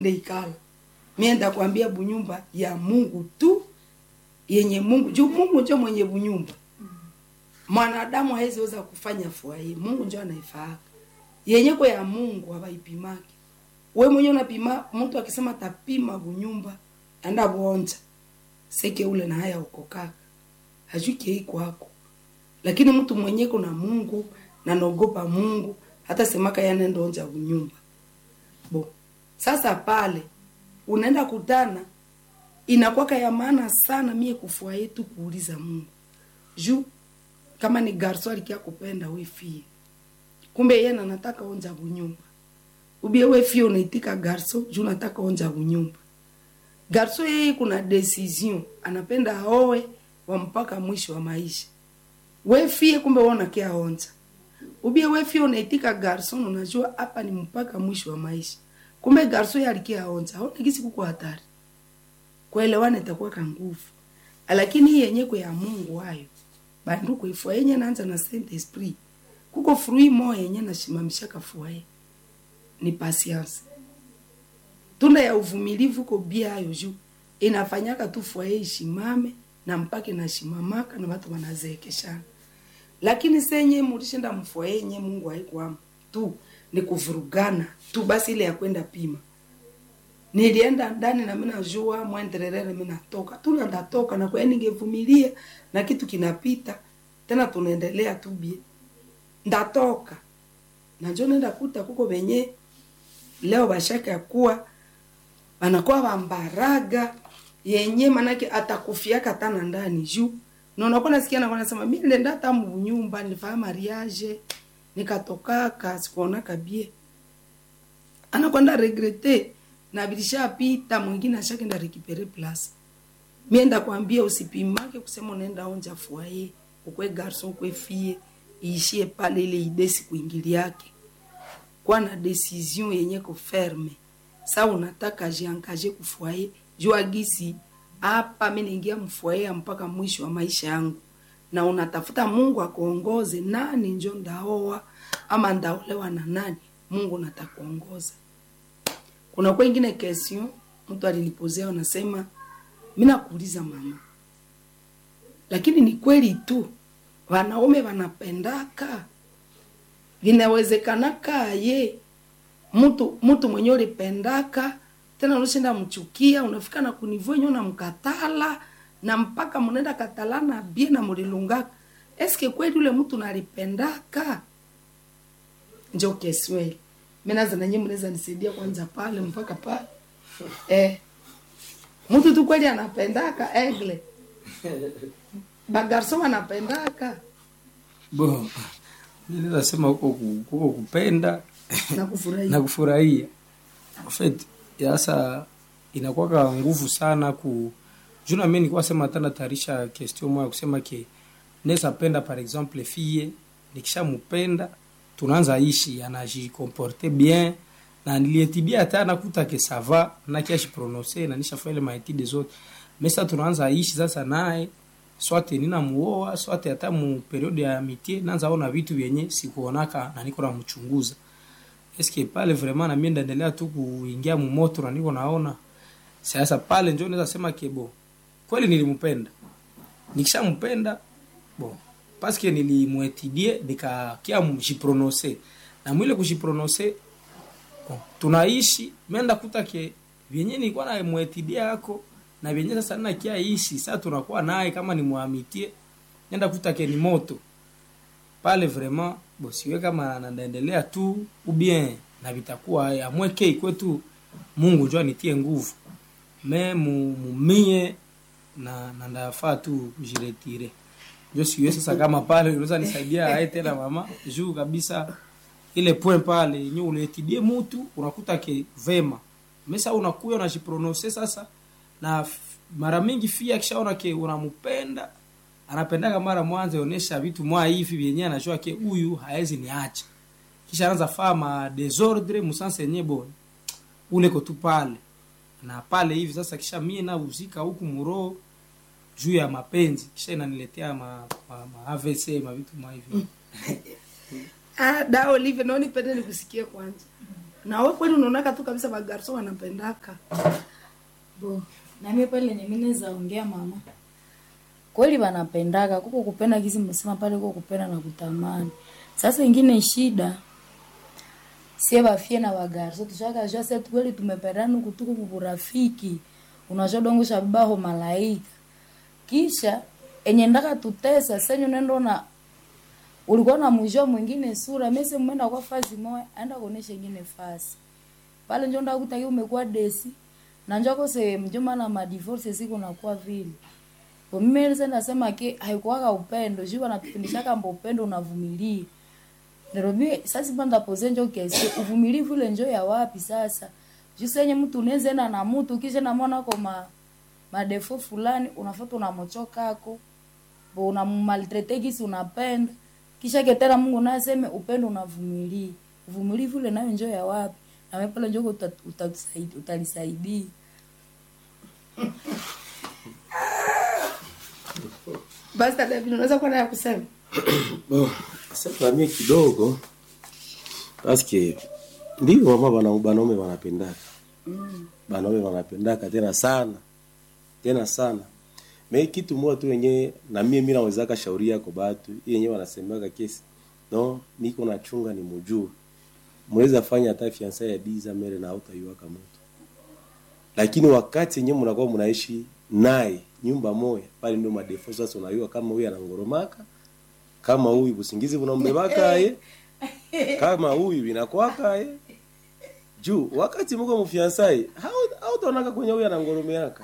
ndeikala mie ndakwambia bunyumba ya mungu tu yenye mungu juu mungu njo mwenye bunyumba mwanadamu haweziweza kufanya fwaye mungu njo anaifaaka yenyeko ya mungu hawaipimaki we mwenye unapima mtu akisema tapima bunyumba anda bonja seke ule na haya ukokaka hajui kei kwako lakini mtu mwenyeko na mungu na naogopa mungu hata semaka yanendonja bunyumba bo sasa pale unaenda kutana inakwaka ya maana sana mie kufua yetu kuuliza mungu juu kama ni garso alikia kupenda we fie kumbe yena nataka onja bunyumba ubie we fie unaitika garso juu nataka onja bunyumba garso yeye kuna decision anapenda aoe wa mpaka mwisho wa maisha we fie kumbe wewe unakia onja ubie we fie unaitika garson unajua hapa ni mpaka mwisho wa maisha kumbe garso yeye alikia onja aone kisi kuko hatari kuelewana itakuwa ka nguvu lakini hii yenye kwa ya Mungu hayo banduku ifua yenye naanza na Saint Esprit kuko fruit moya yenye nashimamisha kafuaye ni patience tunda ya uvumilivu ko bia hayo juu inafanyaka tu fuaye ishimame na mpaka inashimamaka na watu wanazeekeshana lakini senye mulishinda mfuaye yenye Mungu haikuamo tu ni kuvurugana tu basi ile ya kwenda pima nilienda ndani na mimi najua mwendelelele mimi natoka tu ndatoka na kwa ningevumilia na kitu kinapita tena tunaendelea tu bie ndatoka na njo nenda kuta kuko venye leo bashaka ya kuwa wanakuwa wambaraga yenye manake atakufiaka tana ndani juu na unakuwa nasikia na wanasema mimi nilienda hata nyumba nilifanya mariage nikatokaka sikuonaka bie anakwenda regrete na bilishapita mwingine ashakenda rekipere place mienda kwambia usipimake kusema unaenda onja fuaye ukwe garson ukwe fie iishie pale ile idesi kuingili yake kwa na decision yenye ko ferme sa unataka jiangaje kufuaye jua gisi hapa mimi naingia mfuaye mpaka mwisho wa maisha yangu na unatafuta Mungu akuongoze nani njo ndaoa ama ndaolewa na nani Mungu natakuongoza kuna kwa ingine question mtu alinipozea anasema mimi nakuuliza mama lakini ni kweli tu wanaume wanapendaka vinawezekanaka ye mtu mtu mwenye ulipendaka tena unashinda mchukia unafika na kunivyo nyo na mkatala na mpaka mnaenda katalana bie na mulilungaka eske kweli ule mtu nalipendaka njo kesweli mimi naza na nyinyi mnaweza nisaidia kwanza pale mpaka pale eh mtu tu kweli anapendaka egle bagarso anapendaka bo mimi naweza sema huko ku- huko kupenda na kufurahia na kufurahia en fait sasa inakuwa nguvu sana ku juna mimi nilikuwa sema hata natayarisha question moja kusema ke naweza penda par exemple fille nikishampenda tunaanza ishi anajikomporte bien na nilietibia hata nakuta ke sava na kiashi prononcer na nishafanya ile maetide zote mesa tunaanza ishi sasa naye swate nina muoa swate hata mu periode ya amitié naanza ona vitu vyenye sikuonaka na niko namchunguza eske pale vraiment na mimi ndaendelea tu kuingia mumoto na niko naona sasa pale ndio naweza sema kebo kweli nilimpenda nikishampenda bon paske nilimwetidie nikakia mjiprononce na mwile kujiprononce bon, tunaishi menda kuta ke vyenye nilikuwa na mwetidia yako na vyenye sasa nina kia ishi sasa tunakuwa naye kama ni muamitie nenda kuta ke ni moto pale vraiment bo siwe kama nandaendelea tu ou bien na vitakuwa amweke ikwetu Mungu njoo anitie nguvu me mu- mumie na na ndafaa tu kujiretire njo siwe sasa kama pale unaweza nisaidia ae tena mama juu kabisa ile point pale yenye uletidie mutu unakuta ke vema mesa unakuya unajiprononce sasa na f- mara mingi fia akishaona ke unampenda anapendaka mara mwanzo onesha vitu mwa hivi vyenye anajua ke huyu haezi niacha kisha anaanza faa ma desordre musanse yenye bon ule ko tu pale na pale hivi sasa kisha mie na uzika huku muro juu ya mapenzi kisha inaniletea ma, ma, ma AVC ma vitu mwa hivi ah da Olive naoni pende nikusikie kwanza na we kweli unaonaka tu kabisa bagarso wanapendaka bo nami pale lenye mimi naweza ongea mama kweli wanapendaka kuko kupenda kisi msema pale kuko kupenda na kutamani sasa ingine shida sie bafie na bagarso tushaka jua sasa kweli tumependana huku tuko kuburafiki unajua dongo shabaho malaika kisha enye ndaka tutesa senyo nendo na ulikuwa na mwisho mwingine sura mese mwenda kwa fasi moja aenda kuonesha ingine fasi pale njo ndakutaki umekuwa desi na njo kose mjomba na madivorce siku nakuwa vile kwa mimi nilisa nasema ke haikuwaka upendo juu wanatufundishaka mbo upendo unavumilia Nairobi sasa panda pose njo kesi uvumilivu ile njo ya wapi sasa juu senye mtu unaweza enda na mtu kisha na mwana kwa ma madefo fulani unafuata unamochokako bo unamaltrete kisi unapenda kisha ketera Mungu naye aseme upendo unavumilia uvumilivu ile nayo njo ya wapi na wewe pale njo uta- utatusaidia utalisaidia basi dada David, unaweza kuwa naye kusema Bon, sasa mimi kidogo paske ndio mama bana banaume wanapendaka banaume wanapendaka tena sana tena sana me kitu moja tu yenye na mimi mimi nawezaka shauri yako batu hii yenyewe wanasemaka kesi no niko nachunga ni mujue mweza fanya hata fiansa ya diza mere na hautaiwaka moto lakini wakati yenyewe mnakuwa mnaishi naye nyumba moja pale ndio madefo sasa unayua kama huyu anangoromaka kama huyu busingizi bunambebaka ye kama huyu inakwaka ye juu wakati mko mfiansai hautaonaka kwenye huyu anangoromeaka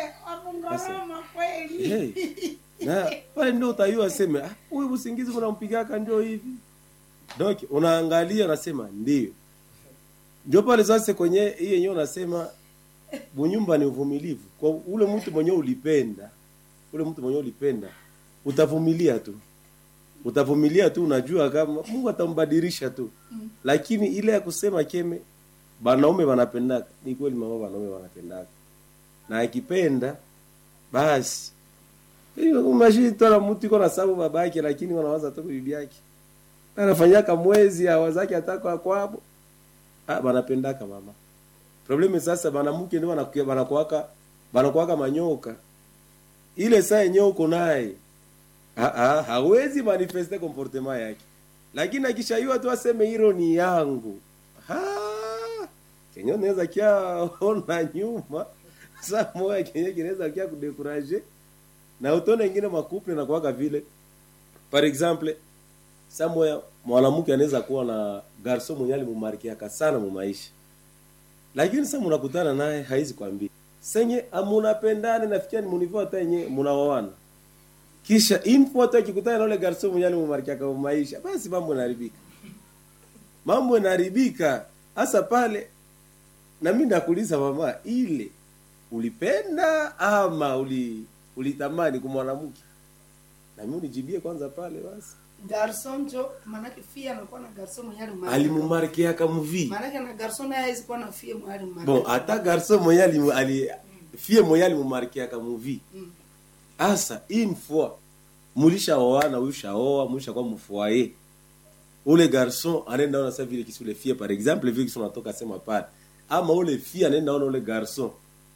hey. na pale ndio utayua seme "Ah, huyu busingizi bunampigaka ndio hivi donc unaangalia unasema ndio ndio pale sasa kwenye hii yenyewe unasema bunyumba ni uvumilivu kwa ule mtu mwenye ulipenda ule mtu mwenye ulipenda utavumilia tu utavumilia tu unajua kama mungu atambadilisha tu mm. lakini ile ya kusema keme banaume wanapendaka ni kweli mama banaume wanapendaka na akipenda basi hiyo umashitwala mtu iko na sababu babake lakini wanawaza tu bibi yake anafanyaka mwezi awazake ataka kwabo ah banapendaka mama probleme sasa banamuke ndio wanakuwa banakuwaka banakuwaka manyoka ile saa yenyewe uko naye ha, ha, hawezi manifeste comportement yake lakini akishaiwa tu aseme hilo ni yangu ha, kenye unaweza kia ona nyuma saa moja kenye kinaweza kia kudekuraje na utone ingine makuple na kuwaka vile par exemple saa moja mwanamke anaweza kuwa na garso mwenye alimumarkiaka sana mu maisha lakini sasa mnakutana naye haizi kwambia senye amunapendane nafikia ni munivo hata yenye munaoana kisha info hata akikutana na ule garso mwenye alimumarkiaka mu maisha basi mambo yanaharibika mambo yanaharibika hasa pale na mimi nakuuliza mama ile ulipenda ama uli ulitamani kumwanamke na mimi unijibie kwanza pale basi garson njo manake fia anakuwa na garson mwenye alimarika. alimumarkiaka muvi manake na garson naye hawezi kuwa na fia mwenye alimarika. bon hata garso mwenye alimu- ali fie mwenye alimumarkiaka muvi asa une fois mulishaoana ulishaoa mulishakuwa mfoye ule garson anaenda ona sa vile kisi ule fie par exemple vile kisi unatoka sema pale ama ule fie anaenda ona ule garson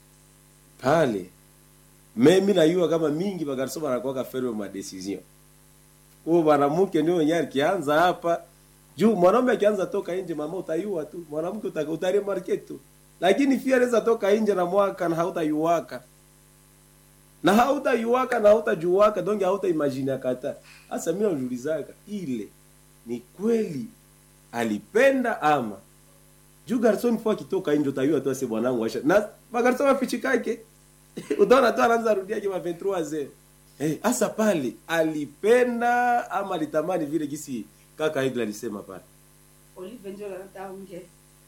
pale me mi najua kama mingi bagarson banakuwaka ferme ma decision huo mwanamke ndio wenyewe akianza hapa juu mwanaume akianza toka nje mama utayua tu mwanamke uta- utaremarke tu lakini fia anaweza toka nje na mwaka na hautayuwaka na hautayuwaka na hautajuwaka donge hautaimagine kata hasa mimi najiulizaka ile ni kweli alipenda ama juu garson fo akitoka nje utayua tu ase bwanangu asha na magarson wafichikake utaona tu anaanza rudia kama 23 zero eh hasa pale alipenda ama alitamani vile kisi kaka Igla alisema pale Olive njo anataka ongea.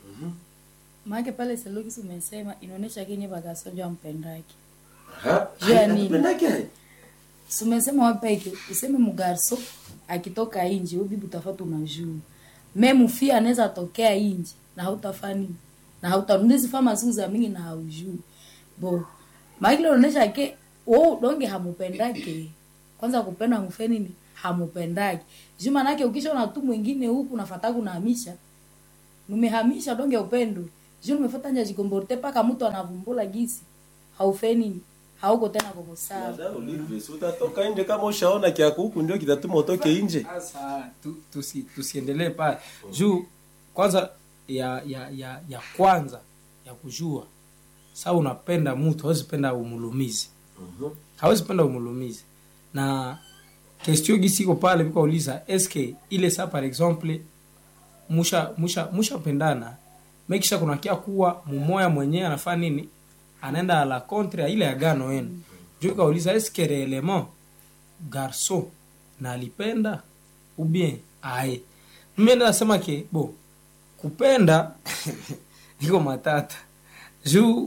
maake pale selokisi umesema inaonyesha kenye bakasonja mpendake ha Juu ya nini? Alipendake? Si umesema wapeke useme mugarso akitoka inji ubibi utafata unajua me mufia anaweza tokea inji na hautafani na hautanundizi fama siku za mingi na haujui bo maakile unaonyesha ke wo donge hamupendake kwanza kupenda mufe nini hamupendake juu manake ukishaona tu mwingine huku nafata kunahamisha numehamisha donge upendo juu numefuata nja jikomborte paka mtu anavumbula gisi haufeni hauko tena koko sawa Dada Olive, si utatoka nje kama ushaona kiako huku ndio kitatuma utoke nje sasa tu, tusi, tusiendelee pale juu kwanza ya ya ya ya kwanza ya kujua saa unapenda mtu hawezi penda umulumizi hawezi penda umulumizi na question gisi iko pale vikauliza eske ile saa par exemple musha musha mushapendana mekisha kunakia kuwa mumoya mwenyewe anafaa nini anaenda a la contre ya ile agano yenu juu ikauliza eske reellement garçon na alipenda ou bien aye mimi nasema ke bo kupenda iko matata juu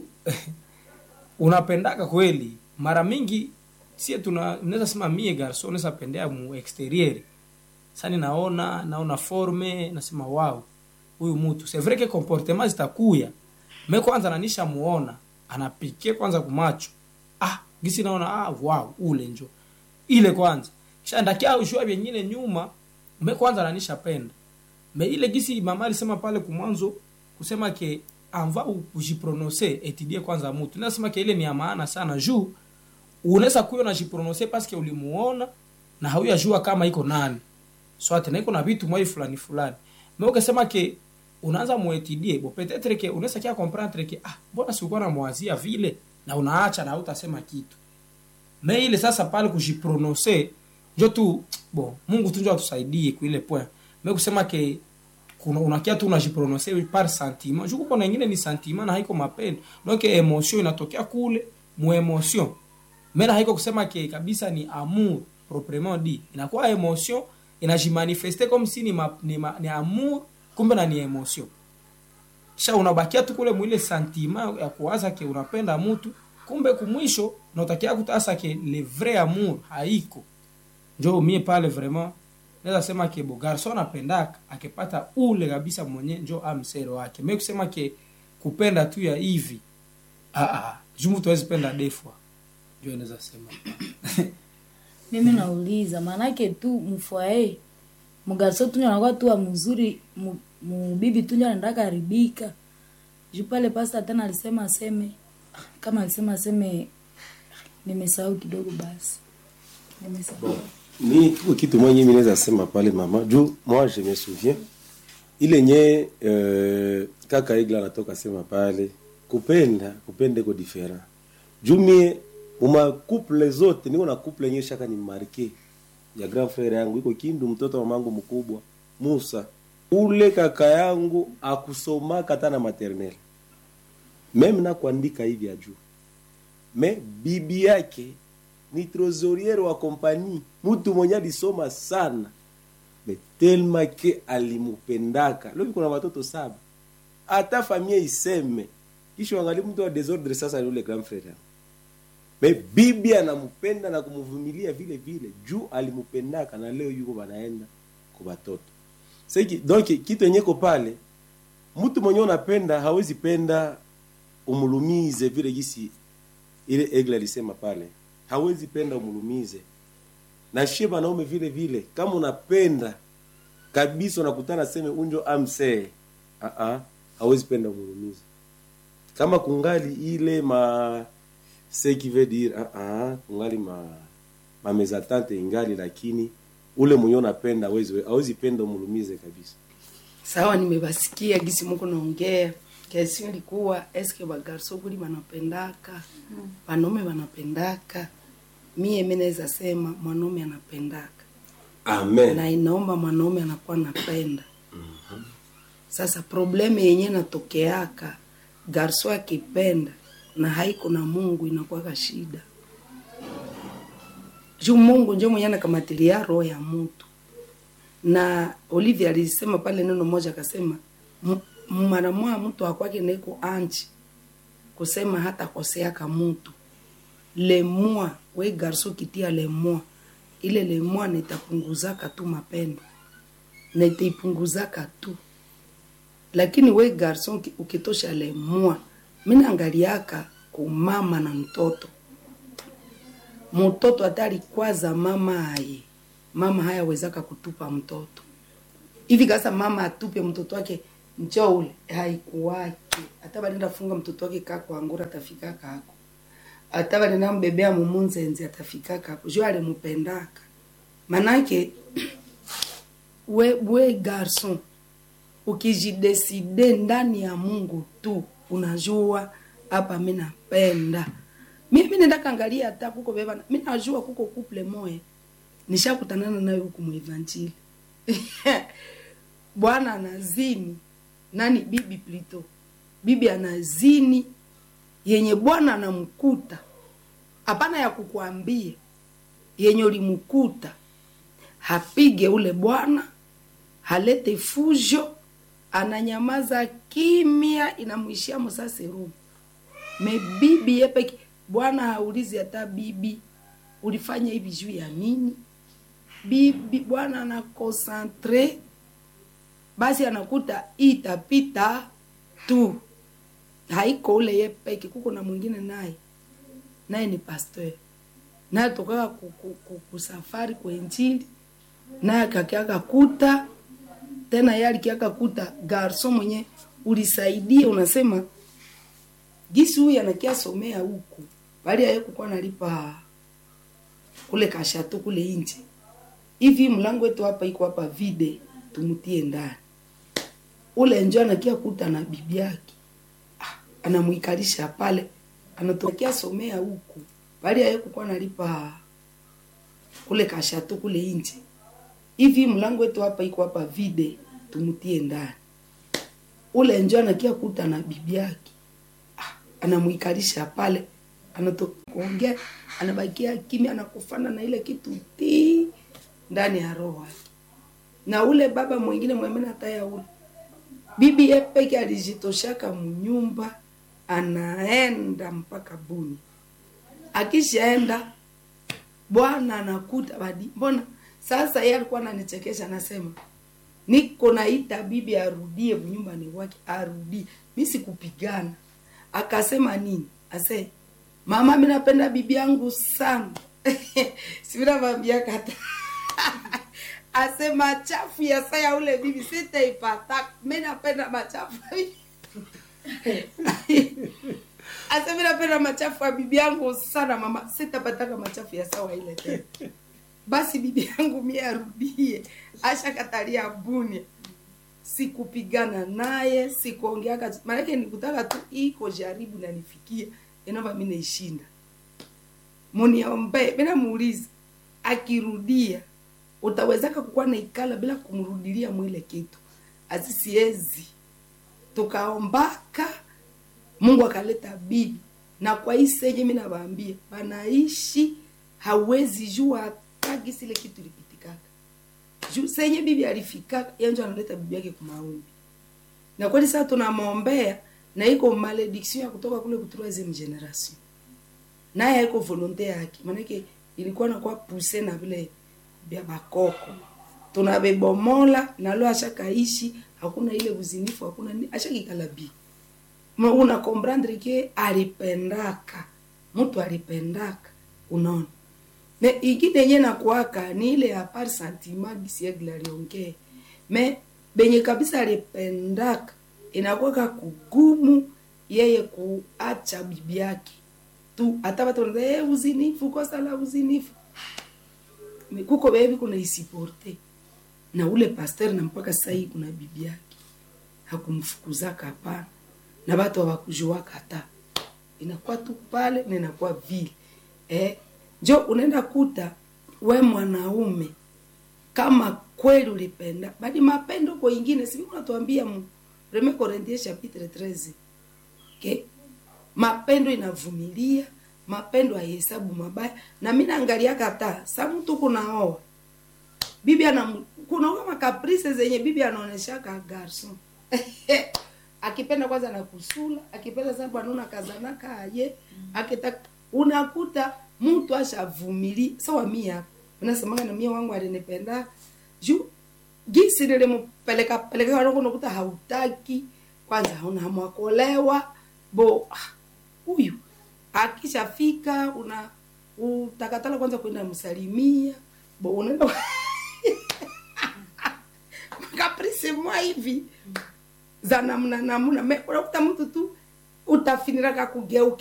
unapendaka kweli mara mingi sie tuna naweza sema mie garso naweza pendea mu exterieur sani naona naona forme nasema wow huyu mtu c'est vrai que comportement zitakuya me kwanza nanisha muona anapike kwanza kumacho ah gisi naona ah wow ule njo ile kwanza kisha ndakia ushua vyenyine nyuma me kwanza nanisha penda me ile gisi mama alisema pale kumwanzo kusema ke anva ujiprononce etudie kwanza mutu nasema ke ile ni ya maana sana juu unaweza kuyo najiprononce paske ulimuona na hauyajua kama iko nani swate na iko na vitu mwai fulani fulani me ukasema ke unaanza muetidie bo petetre ke unaweza kia comprendre ke ah mbona sikuwa namwazia vile na unaacha na hautasema kitu me ile sasa pale kujiprononce njo tu bo mungu tu njo atusaidie kuile point me kusema ke kuna unakia tu unajiprononce par sentiment juu kuko na ingine ni sentiment na haiko mapendo donc emotion inatokea kule mu emotion mena haiko kusema ke kabisa ni amour proprement dit inakuwa emotion inajimanifeste comme si ni, ma, ni, ma, ni amour kumbe na ni emotion kisha unabakia tu kule mwile sentiment ya kuwaza ke unapenda mtu kumbe kumwisho nautakia kutasa ke le vrai amour haiko njo mie pale vraiment naweza sema ke bo garso anapendaka akipata ule kabisa mwenye njo amsero wake me kusema ke kupenda tu ya hivi ah, ah, juu mtu hawezi penda defwa njo naweza sema mimi nauliza maanake tu mfwae mgarso tunyo anakuwa tu wa mzuri mu- mubibi tunyo anaenda karibika juu pale pasta tena alisema aseme kama alisema aseme nimesahau kidogo basi nimesahau ni tuko kitu mwenye mimi naweza sema pale mama juu moi je me souviens ile nye euh, kaka igla anatoka sema pale kupenda kupenda iko different juu mie uma couple zote niko na couple yenye shaka ni marke ya grand frère yangu iko kindu mtoto wa mamangu mkubwa Musa ule kaka yangu akusomaka hata na maternelle meme na kuandika hivi ajuu me bibi yake ni trosoriere wa kompani mtu mwenye alisoma sana me telma ke alimupendaka lovi kuna watoto saba hata famia iseme kisha wangali mtu wa desordre sasa ni ule grand frère yangu me bibi anampenda na kumvumilia vile vile juu alimpendaka na leo yuko banaenda kwa watoto seki donc kitu yenye ko pale mtu mwenye unapenda hawezi penda umulumize vile gisi ile egle alisema pale hawezi penda umulumize na shie banaume vile vile kama unapenda kabisa unakutana seme unjo amsee uh -uh, hawezi penda umulumize kama kungali ile ma ce qui veut dire uh -uh, kungali ma ma mezatante ingali lakini ule mwenye unapenda hawezi hawezi penda umulumize kabisa sawa nimebasikia gisi muko naongea kesi ilikuwa eske bagarso kuli banapendaka banaume banapendaka mie mi naweza sema mwanaume anapendaka amen na inaomba mwanaume anakuwa napenda sasa probleme yenye natokeaka garso akipenda na haiko na mungu inakuwaka shida juu mungu njo mwenye anakamatilia roho ya mutu na olivia alisema pale neno moja akasema "M- mara moya mtu akwake naiko anchi kusema hata koseaka mutu lemua we garso kitia lemua ile lemua nitapunguzaka tu mapendo nitaipunguzaka tu lakini we garson uki- ukitosha lemua minaangaliaka kumama na mtoto mtoto hata alikwaza mama aye mama hayawezaka kutupa mtoto hivi kasa mama atupe mtoto wake njo ule haikuwake hata banenda funga mtoto wake kako angura atafika kako hata banenda mbebea mumunzenzi atafika kako jo alimupendaka manake we, we garson ukijideside ndani ya mungu tu unajua hapa mi napenda mimi nenda kangalia hata kuko beba mi najua kuko couple moya nishakutanana nayo huku muevanjili bwana anazini nani bibi plito bibi anazini yenye bwana anamkuta hapana ya kukuambia yenye ulimkuta hapige ule bwana halete fujo ananyamaza kimya inamwishia musaserumu me bibi yepeke bwana haulizi hata bibi ulifanya hivi juu ya nini bibi bwana anakonsantre basi anakuta itapita tu haiko ule ye peke kuko na mwingine naye naye ni pasteur naye tokaka ku- ku- ku- kusafari kwenjili naye akakiaka kuta tena ye alikiaka kuta garso mwenye ulisaidia unasema gisi huyu anakia somea huku bali aye kukuwa nalipa kule kashato kule nje hivi mlango wetu hapa iko hapa vide tumutie ndani ule njo anakia kuta na bibi yake ah, anamwikalisha pale anatokea somea huku bali aye kukuwa nalipa kule kashato kule nje hivi mlango wetu hapa iko hapa vide tumutie ndani ule njo anakia kuta na bibi yake ah, anamwikalisha pale anatoka kuongea anabakia kimya anakufana na ile kitu ti ndani ya roho yake na ule baba mwingine mwemena taya ule bibi ye peke alijitoshaka mnyumba anaenda mpaka buni akishaenda bwana anakuta badi mbona sasa yeye alikuwa ananichekesha anasema niko naita bibi arudie nyumbani wake arudie mi sikupigana akasema nini ase mama mi napenda bibi yangu sana sivinavambia kata ase machafu ya saya ule bibi sitaipata mi napenda machafu ase mi napenda machafu ya bibi yangu sana mama sitapataka machafu ya sawa ile tena basi bibi yangu mie arudie ashakatalia bunia sikupigana naye sikuongeaka maanake nikutaka tu iko jaribu nanifikia inova mi naishinda muniombe mina muuliza akirudia utawezaka kukuwa naikala bila kumrudilia mwile kitu azisiezi tukaombaka mungu akaleta bibi na kwa hii senye mi nawaambia banaishi hawezi jua hata gisi ile kitu ilipitikaka juu senye bibi alifikaka yanjo analeta bibi yake kumaombi na kweli sasa tunamwombea na iko malediction ya kutoka kule ku troisieme generation naye haiko volonte yake maanake ilikuwa nakuwa puse na vile vya bakoko tunabebomola nalo ashakaishi hakuna ile uzinifu hakuna ni ashakikala bi Ma una comprendre ke alipendaka mtu alipendaka unaona me ingine yenye nakuaka ni ile ya par sentiment gisiegla aliongee me benye kabisa alipendaka inakuwaka kugumu yeye kuacha bibi yake tu hata watu wanaza hey, uzinifu kosa la uzinifu Me- kuko bebi kuna isiporte na ule pasteur na mpaka sasa hii kuna bibi yake hakumfukuzaka hapana na watu hawakujuaka hata inakuwa tu pale na inakuwa vile eh, njo unaenda kuta we mwanaume kama kweli ulipenda badi mapendo kwa ingine sivi unatuambia mu premier Corinthiens chapitre 13 okay? mapendo inavumilia mapendo haihesabu mabaya na mi naangalia kata sa mtu kunaoa bibi ana kunaoa makaprice zenye bibi anaoneshaka garson akipenda kwanza na kusula akipenda sababu anaona kazanaka aye akitaka unakuta mtu ashavumili sawa mia unasemanga na mia wangu alinipenda juu gisi nilimpeleka peleka wangu unakuta hautaki kwanza hauna hamu ya kuolewa bo ah, huyu akishafika una utakatala kwanza kwenda msalimia bo unaenda kaprisi mwa hivi za namna namna Me- unakuta mtu tu utafiniraka kugeuka